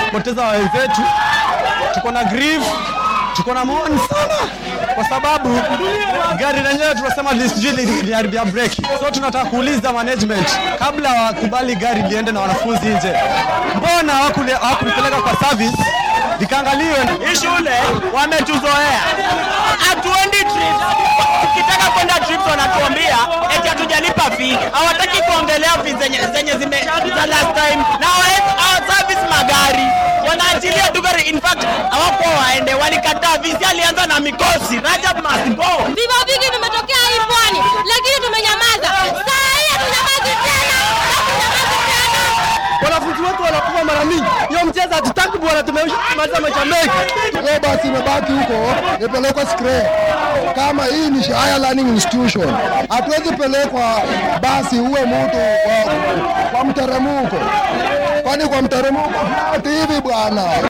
poteza wenzetu, tuko na grief, tuko na maoni sana, kwa sababu gari lenyewe tunasema lisijui liliharibia breki. So tunataka kuuliza management, kabla wakubali gari liende na wanafunzi nje, mbona hawakuli- hawakulipeleka kwa service likaangaliwe? Hii shule wametuzoea, hatuendi trips. Tukitaka kwenda trips wanatuambia eti hatujalipa fee. Hawataki kuongelea fee zenye, zenye zime za last time na hawa- hawa service magari wanaachilia tu gari. In fact hawakuwa waende, walikataa. Visi alianza na mikosi Rajab must go. Vifo vingi vimetokea hii pwani, lakini tumenyamaza. Saa hii hatunyamazi tena, hatunyamazi tena. Wanafunzi wetu wanakufa mara mingi, hiyo mchezo hatutaki bwana, tumemaliza maisha mengi. Hiyo basi imebaki huko ipelekwe scrap. Kama hii ni higher learning institution, hatuwezi pelekwa basi uwe mtu kwa, kwa mteremko, kwani kwa mteremko ati hivi bwana.